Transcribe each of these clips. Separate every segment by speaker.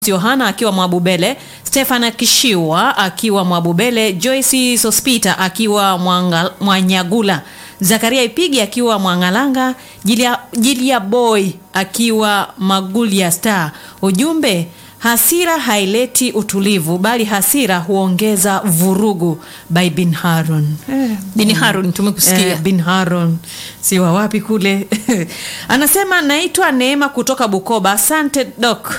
Speaker 1: Yohana akiwa Mwabubele, Stefana Kishiwa akiwa Mwabubele, Joyce Sospita akiwa Mwanga- Mwanyagula, Zakaria Ipigi akiwa Mwangalanga, Jilia, Jilia Boy akiwa Magulia Star. Ujumbe, hasira haileti utulivu bali hasira huongeza vurugu. By Bin Harun. Eh,
Speaker 2: Bin Harun tumekusikia.
Speaker 1: Eh, bin Haron si wa wapi kule anasema naitwa Neema kutoka Bukoba. Asante Dok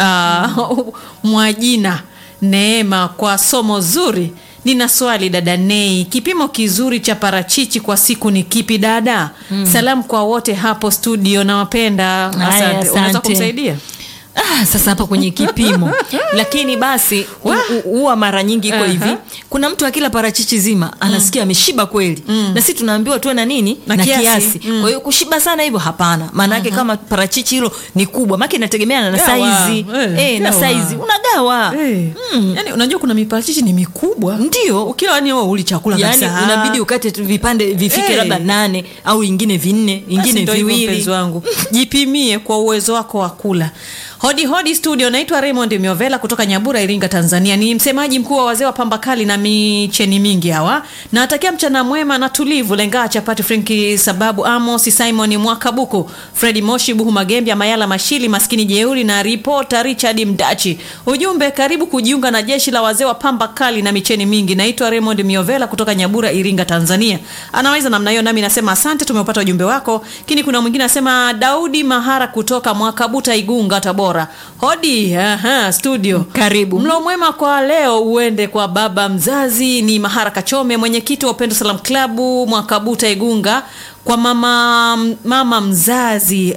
Speaker 1: uh, Mwajina Neema kwa somo zuri. Nina swali dada Nei, kipimo kizuri cha parachichi kwa siku ni kipi dada? Salamu kwa wote hapo studio, nawapenda.
Speaker 2: Haya,
Speaker 1: Asante. Unaweza
Speaker 2: asante.
Speaker 1: kumsaidia?
Speaker 2: Ah, sasa hapa kwenye kipimo lakini basi hu- hu- huwa mara nyingi iko
Speaker 1: Aha.
Speaker 2: hivi kuna mtu akila parachichi zima anasikia ameshiba kweli na sisi tunaambiwa tuwe na nini
Speaker 1: Na
Speaker 2: na
Speaker 1: kiasi.
Speaker 2: kiasi, kwa hiyo kushiba sana hivyo hapana maana yake kama parachichi hilo ni kubwa maana inategemeana na
Speaker 1: Gawa.
Speaker 2: saizi
Speaker 1: Eh,
Speaker 2: eh, na
Speaker 1: gawa.
Speaker 2: saizi unagawa
Speaker 1: Eh, yani unajua kuna miparachichi ni mikubwa
Speaker 2: ndio
Speaker 1: ukila yani wewe uli chakula
Speaker 2: yani
Speaker 1: kabisa.
Speaker 2: unabidi ukate tu vipande vifike
Speaker 1: Eh.
Speaker 2: labda nane au ingine vinne
Speaker 1: Basi
Speaker 2: ingine
Speaker 1: ndo hivyo
Speaker 2: viwili
Speaker 1: mpenzi wangu jipimie kwa uwezo wako wa kula hodi hodi studio naitwa raymond miovela kutoka nyabura iringa tanzania ni msemaji mkuu wa wazee wa pamba kali na micheni mingi hawa nawatakia mchana mwema na tulivu lengaa chapati frenki sababu amos simon mwakabuku fredi moshi buhu magembya mayala mashili maskini jeuri na ripota richard mdachi ujumbe karibu kujiunga na jeshi la wazee wa pamba kali na micheni mingi naitwa raymond miovela kutoka nyabura iringa tanzania anaweza namna hiyo nami nasema asante tumeupata ujumbe wako lakini kuna mwingine anasema daudi mahara kutoka mwakabuta igunga tabora hodi aha, studio
Speaker 2: Karibu.
Speaker 1: mlo mwema kwa leo uende kwa baba mzazi ni mahara kachome mwenyekiti wa upendo salam klabu mwakabuta igunga kwa mama mama mzazi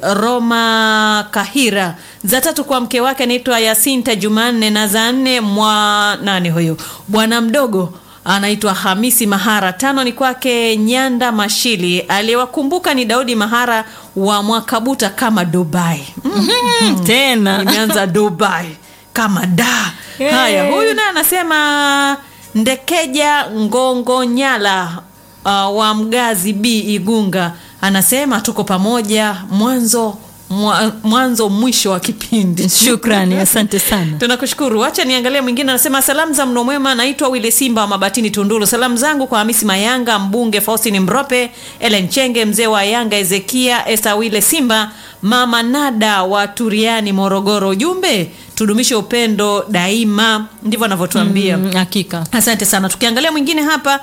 Speaker 1: roma kahira za tatu kwa mke wake anaitwa yasinta jumanne na za nne mwa nane huyo bwana mdogo anaitwa hamisi mahara tano ni kwake nyanda mashili aliyewakumbuka ni daudi mahara wa mwakabuta kama dubai mm.
Speaker 2: tena
Speaker 1: imeanza dubai kama da
Speaker 2: Hey.
Speaker 1: haya huyu naye anasema ndekeja ngongo nyala uh, wa mgazi b igunga anasema tuko pamoja mwanzo mwa, mwanzo mwisho wa kipindi
Speaker 2: shukrani asante sana
Speaker 1: tunakushukuru wacha niangalie mwingine anasema salamu za mno mwema naitwa wile simba wa mabatini tunduru salamu zangu kwa hamisi mayanga mbunge faustin mrope elen chenge mzee wa yanga ezekia esa wile simba mama nada wa turiani morogoro ujumbe tudumishe upendo daima ndivyo anavyotuambia
Speaker 2: Mm, hakika
Speaker 1: asante sana tukiangalia mwingine hapa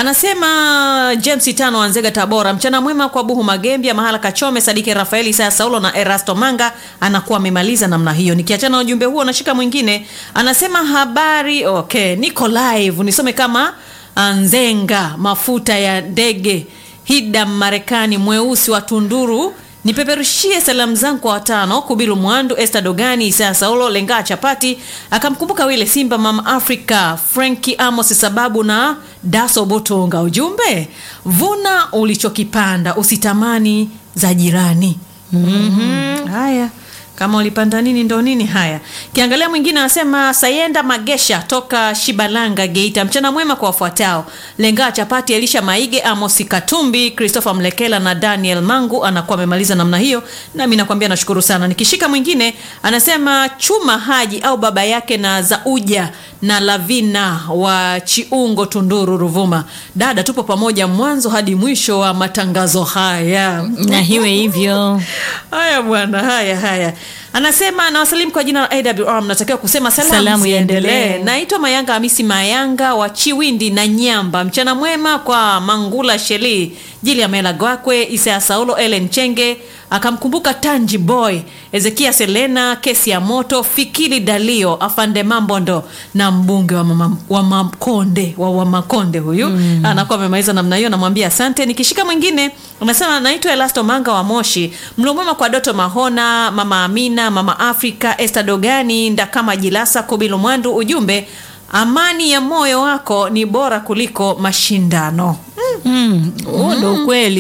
Speaker 1: anasema james tano anzega tabora mchana mwema kwa buhu magembia mahala kachome sadike rafaeli isaya saulo na erasto manga anakuwa amemaliza namna hiyo nikiachana na ujumbe huo nashika mwingine anasema habari okay niko live nisome kama nzenga mafuta ya ndege hida marekani mweusi wa tunduru nipeperushie salamu zangu kwa watano kubilu mwandu este dogani isaya saulo lengaa chapati akamkumbuka wile simba mama africa franki amos sababu na daso botonga ujumbe vuna ulichokipanda usitamani za jirani mm-hmm. haya kama ulipanda nini ndo nini haya kiangalia mwingine anasema sayenda magesha toka shibalanga geita mchana mwema kwa wafuatao lengaa chapati elisha maige amosi katumbi christopher mlekela na daniel mangu anakuwa amemaliza namna hiyo nami nakwambia nashukuru sana nikishika mwingine anasema chuma haji au baba yake na zauja na lavina wa chiungo tunduru ruvuma dada tupo pamoja mwanzo hadi mwisho wa matangazo haya
Speaker 2: na hiwe hivyo
Speaker 1: haya bwana haya haya anasema nawasalimu kwa jina la awr mnatakiwa kusema salamu,
Speaker 2: Salamu
Speaker 1: ziendelee
Speaker 2: iendelee.
Speaker 1: naitwa mayanga hamisi mayanga wa chiwindi na nyamba mchana mwema kwa mangula sheli jili ya mela gwakwe isaya saulo elen chenge akamkumbuka tanji boy ezekia selena kesi ya moto fikili dalio afande mambondo na mbunge wa, mama, wa makonde wa, wa makonde huyu mm. anakuwa amemaliza namna hiyo namwambia asante nikishika mwingine unasema naitwa elasto manga wa moshi mlomwema kwa doto mahona mama amina mama afrika este dogani ndakama jilasa kobilo mwandu ujumbe amani ya moyo wako ni bora kuliko mashindano
Speaker 2: mm, huo ndo ukweli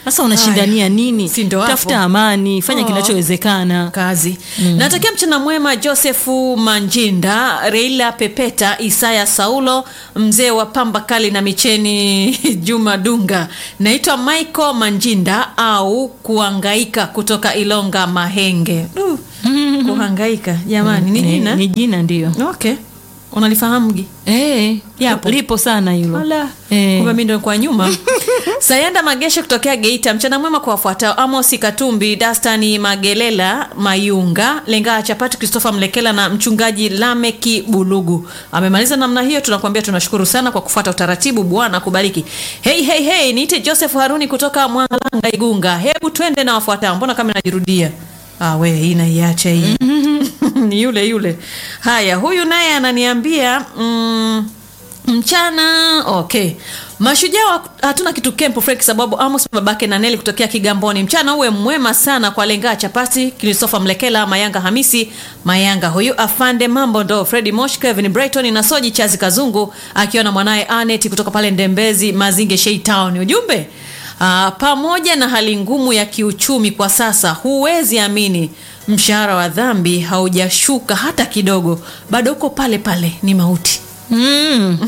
Speaker 2: sasa unashindania nini
Speaker 1: Si ndo hapo.
Speaker 2: tafuta amani fanya
Speaker 1: Oh.
Speaker 2: kinachowezekana
Speaker 1: kazi natakia mchana mwema josefu manjinda reila pepeta isaya saulo mzee wa pamba kali na micheni juma dunga naitwa michael manjinda au kuhangaika kutoka ilonga mahenge uh, kuhangaika jamani ni
Speaker 2: Ni-
Speaker 1: jina
Speaker 2: ni jina ndio
Speaker 1: okay unalifahamgi
Speaker 2: Eh,
Speaker 1: Yapo.
Speaker 2: lipo sana hilo
Speaker 1: Ala,
Speaker 2: Eh.
Speaker 1: kumbe mi ndo kwa nyuma sayenda magesha kutokea geita mchana mwema kwa wafuatao amosi katumbi dastani magelela mayunga lengaa chapati christopher mlekela na mchungaji lameki bulugu amemaliza namna hiyo tunakuambia tunashukuru sana kwa kufuata utaratibu bwana kubariki hei hei hei niite joseph haruni kutoka mwangalanga igunga hebu twende na wafuatao mbona kama inajirudia ah, we hii naiacha hii ni yule yule haya huyu naye ananiambia mm, mchana okay mashujaa wa- hatuna kitu kempo frek sababu amos babake na neli kutokea kigamboni mchana uwe mwema sana kwa lengaa chapati kristofa mlekela mayanga hamisi mayanga huyu afande mambo ndo fredi mosh kevin brighton na soji chazi kazungu akiwa na mwanaye anet kutoka pale ndembezi mazinge shei town ujumbe Aa, pamoja na hali ngumu ya kiuchumi kwa sasa huwezi amini mshahara wa dhambi haujashuka hata kidogo bado uko pale pale ni mauti
Speaker 2: Mm.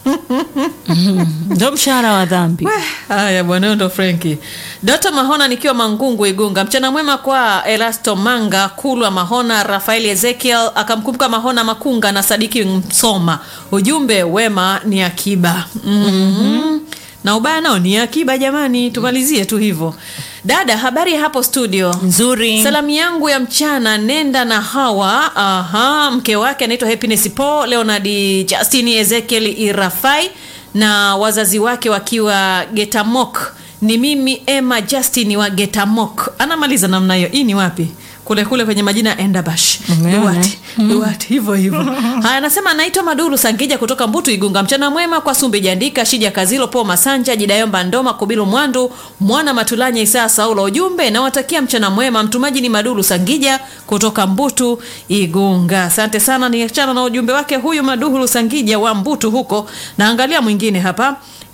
Speaker 2: Mm. ndo mshahara wa dhambi
Speaker 1: haya bwana huyo ndo frenki dota mahona nikiwa mangungu igunga mchana mwema kwa elasto manga kulwa mahona rafael ezekiel akamkumbuka mahona makunga na sadiki msoma ujumbe wema ni akiba mm-hmm. na ubaya nao ni akiba jamani tumalizie tu hivyo dada habari ya hapo studio
Speaker 2: nzuri
Speaker 1: salamu yangu ya mchana nenda na hawa aha, mke wake anaitwa happiness po leonard justin ezekiel irafai na wazazi wake wakiwa getamok ni mimi emma justin wa getamok anamaliza namna hiyo hii ni wapi kule kule kwenye majina ya endabash
Speaker 2: Umeona?
Speaker 1: duati duati hivyo hivyo haya anasema anaitwa maduru sangija kutoka mbutu igunga mchana mwema kwa sumbi jandika shija kazilo po masanja jidayomba ndoma kubilu mwandu mwana matulanya isaa saulo ujumbe nawatakia mchana mwema mtumaji ni maduru sangija kutoka mbutu igunga asante sana niachana na ujumbe wake huyu maduhulu sangija wa mbutu huko naangalia mwingine hapa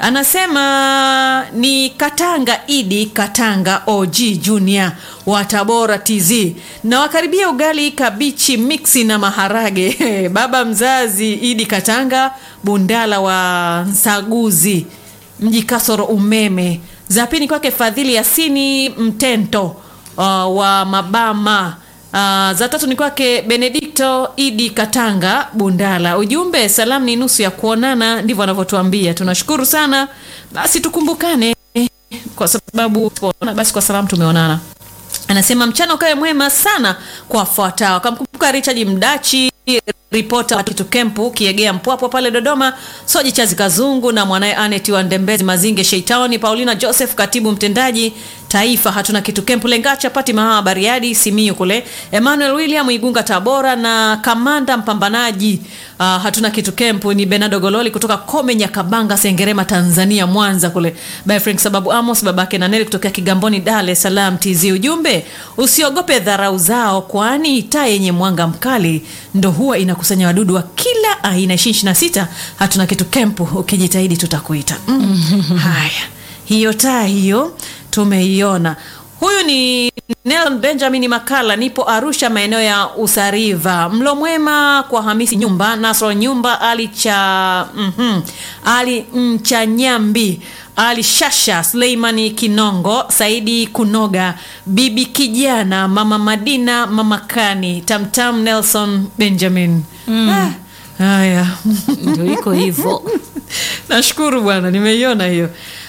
Speaker 1: anasema ni katanga idi katanga og junior wa tabora tz na wakaribia ugali kabichi miksi na maharage baba mzazi idi katanga bundala wa nsaguzi mji kasoro umeme za pili kwake fadhili yasini mtento uh, wa mabama Uh, za tatu ni kwake benedikto idi katanga bundala ujumbe salamu ni nusu ya kuonana ndivyo anavyotuambia tunashukuru sana basi tukumbukane kwa sababu tumeonana, basi kwa salamu tumeonana anasema mchana ukawe mwema sana kwa wafuatao akamkumbuka richard mdachi ripota wa kitu kempu kiegea mpwapwa pale dodoma soji chazi kazungu na mwanaye anet wa ndembezi mazinge sheitaoni paulina joseph katibu mtendaji taifa hatuna kitu kempu lengacha pati mahaa bariadi simiu kule emmanuel william igunga tabora na kamanda mpambanaji uh, hatuna kitu kempu ni benado gololi kutoka kome nyakabanga sengerema tanzania mwanza kule by frank sababu amos babake na neli kutokea kigamboni dar es salaam tz ujumbe usiogope dharau zao kwani taa yenye mwanga mkali ndo huwa inakusanya wadudu wa kila aina ishirini na sita hatuna kitu kempu ukijitahidi tutakuita mm. haya hiyo taa hiyo tumeiona huyu ni Nelson benjamin makala nipo arusha maeneo ya usariva mlo mwema kwa hamisi nyumba nasro nyumba ali cha mm-hmm, ali mchanyambi ali shasha suleimani kinongo saidi kunoga bibi kijana mama madina mama kani tamtam nelson benjamin mm. ah, haya
Speaker 2: ndio iko hivyo
Speaker 1: nashukuru bwana nimeiona hiyo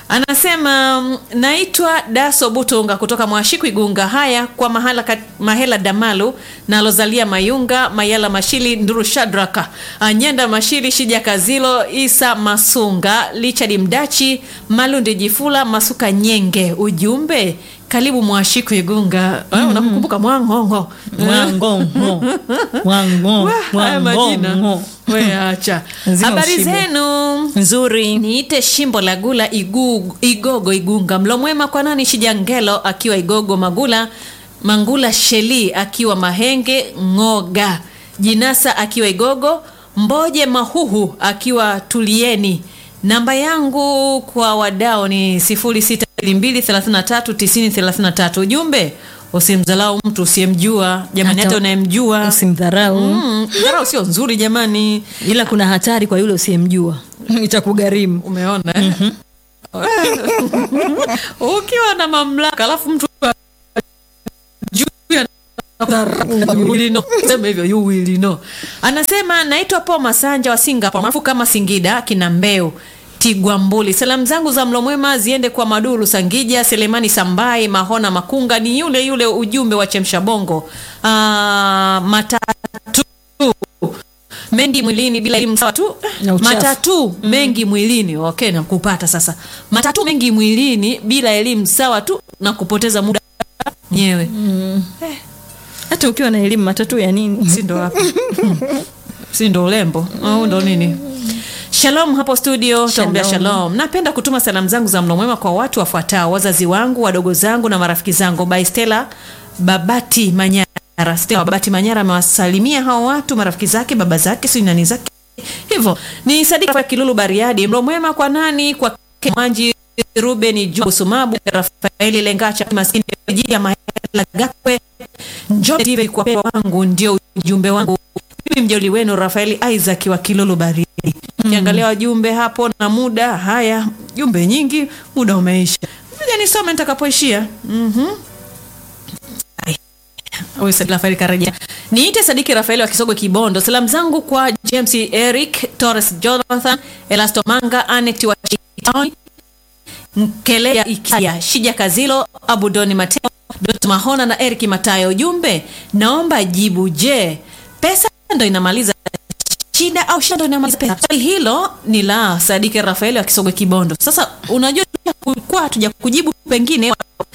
Speaker 1: anasema mm, naitwa daso butunga kutoka mwashiku igunga haya kwa mahala kat, mahela damalu nalozalia mayunga mayala mashili nduru shadraka anyenda mashili shija kazilo isa masunga richard mdachi malundi jifula masuka nyenge ujumbe karibu mwashiku igunga mm-hmm. unakukumbuka mwangongo
Speaker 2: mwangongo mwango
Speaker 1: haya majina
Speaker 2: mwangongo
Speaker 1: we acha
Speaker 2: Lazima
Speaker 1: habari
Speaker 2: ushibe.
Speaker 1: zenu
Speaker 2: nzuri
Speaker 1: niite shimbo la gula igu, igogo igunga mlo mwema kwa nani shijangelo akiwa igogo magula mangula sheli akiwa mahenge ngoga jinasa akiwa igogo mboje mahuhu akiwa tulieni namba yangu kwa wadao ni 06 0722339033 ujumbe usimdhalau mtu usiyemjua jamani
Speaker 2: Hata
Speaker 1: hata unayemjua
Speaker 2: usimdharau
Speaker 1: Mm, dharau sio nzuri jamani
Speaker 2: ila kuna hatari kwa yule usiyemjua itakugharimu
Speaker 1: umeona eh? ukiwa na mamlaka alafu mtu ajui ana- You will know. Sema hivyo you will know. anasema naitwa po masanja wa singapore maarufu kama singida kina mbeu tigwambuli salamu zangu za mlo mwema ziende kwa maduru sangija selemani sambai mahona makunga ni yule yule ujumbe wa chemsha bongo Ah, matatu mengi mwilini bila elimu sawa tu
Speaker 2: Na uchafu.
Speaker 1: matatu mengi mwilini okay nakupata sasa matatu mengi mwilini bila elimu sawa tu na kupoteza muda mwenyewe
Speaker 2: hata ukiwa na elimu matatu ya nini
Speaker 1: si ndo hapo si ndo urembo au ndo nini shalom hapo studio taombea shalom napenda kutuma salamu zangu za mno mwema kwa watu wafuatao wazazi wangu wadogo zangu na marafiki zangu by stela babati manyara stela babati manyara amewasalimia hao watu marafiki zake baba zake si nani zake hivyo ni sadiki Rafael kilulu bariadi mlo mwema kwa nani kwa mwanji ruben juu sumabu rafaeli lengacha maskini jia mahela gakwe njoo TV kwa pewa wangu ndio ujumbe wangu mimi mjoli wenu rafaeli isaac wa kilolo baridi kiangalia wajumbe hapo na muda haya jumbe nyingi muda umeisha moja nisome nitakapoishia mm-hmm. Huyu Sadiki Rafaeli karejea. Niite Sadiki Rafaeli wa Kisogwe Kibondo. Salamu zangu kwa James Eric, Torres Jonathan, Elasto Manga, Anet wa Chitoni, Nkelea Ikia, Shija Kazilo, Abudoni Mateo, Dot Mahona na Eric Matayo. Ujumbe, naomba jibu. Je, pesa ndo inamaliza shida au shida ndo inamaliza pesa? Swali hilo ni la Sadiki Rafaeli wa Kisogwe Kibondo. Sasa unajua kwa hatuja kujibu, pengine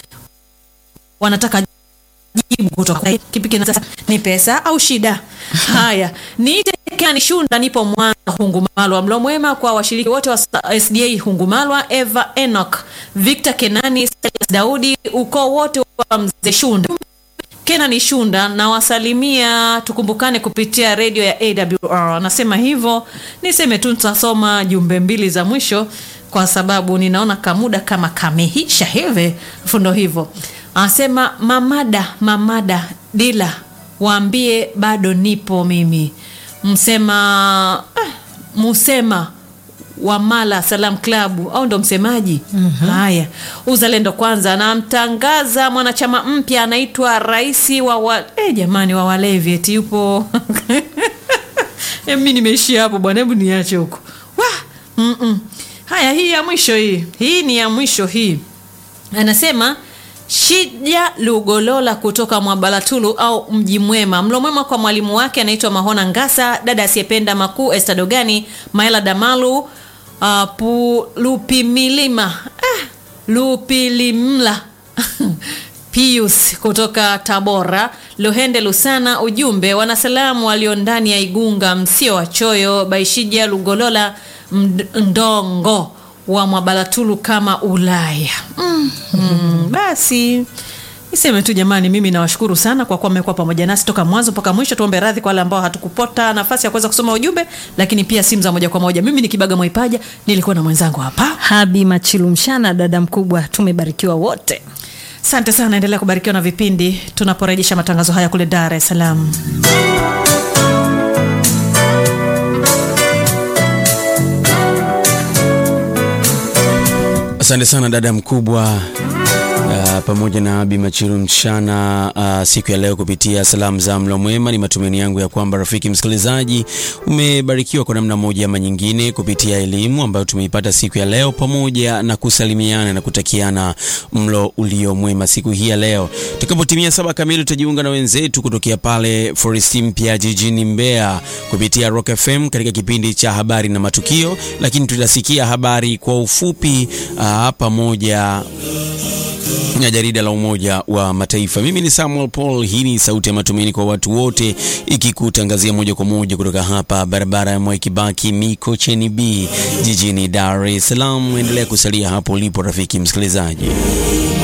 Speaker 1: wanataka jibu kutoka kipi kina sasa ni pesa au shida haya niite Kani Shunda nipo Mwanza Hungumalwa mlo mwema kwa washiriki wote wa SDA Hungumalwa Eva Enoch Victor Kenani Silas Daudi ukoo wote wa mzee Shunda Kenani Shunda na wasalimia tukumbukane kupitia redio ya AWR anasema hivyo niseme tu tutasoma jumbe mbili za mwisho kwa sababu ninaona kamuda kama kamehisha hivi fundo hivyo anasema mamada mamada dila waambie bado nipo mimi msema eh, musema wa Mala Salam Club au ndo msemaji haya uzalendo kwanza namtangaza mwanachama mpya anaitwa rais wa wa, eh, jamani wa walevi eti yupo Eh, mi nimeishia hapo bwana hebu niache huko Wah! Mm-mm. haya hii ya mwisho hii hii ni ya mwisho hii anasema shija lugolola kutoka mwabalatulu au mji mwema mlo mwema kwa mwalimu wake anaitwa mahona ngasa dada asiyependa makuu estadogani maela damalu uh, pu, lupimilima ah, lupilimla pius kutoka tabora luhende lusana ujumbe wanasalamu walio ndani ya igunga msio wachoyo baishija lugolola md- ndongo wa mwabalatulu kama ulaya mm. Mm. basi niseme tu jamani mimi nawashukuru sana kwa kuwa mmekuwa pamoja nasi toka mwanzo mpaka mwisho tuombe radhi kwa wale ambao hatukupota nafasi ya kuweza kusoma ujumbe lakini pia simu za moja kwa moja mimi ni kibaga mwaipaja nilikuwa na mwenzangu hapa
Speaker 2: habi machilu mshana dada mkubwa tumebarikiwa wote
Speaker 1: asante sana endelea kubarikiwa na vipindi tunaporejesha matangazo haya kule dar es salaam
Speaker 3: Asante sana dada mkubwa uh, pamoja na Abi Machiru mchana uh, siku ya leo kupitia salamu za mlo mwema. Ni matumaini yangu ya kwamba rafiki msikilizaji umebarikiwa kwa namna moja ama nyingine kupitia elimu ambayo tumeipata siku ya leo, pamoja na kusalimiana na kutakiana mlo ulio mwema siku hii ya leo. Tutakapotimia saba kamili, tutajiunga na wenzetu kutokea pale Forest Mpya jijini Mbeya kupitia Rock FM katika kipindi cha habari na matukio, lakini tutasikia habari kwa ufupi uh, pamoja na jarida la Umoja wa Mataifa. Mimi ni Samuel Paul, hii ni sauti ya matumaini kwa watu wote, ikikutangazia moja kwa moja kutoka hapa barabara ya Mwai Kibaki Mikocheni B jijini Dar es Salaam. Endelea kusalia hapo ulipo rafiki msikilizaji.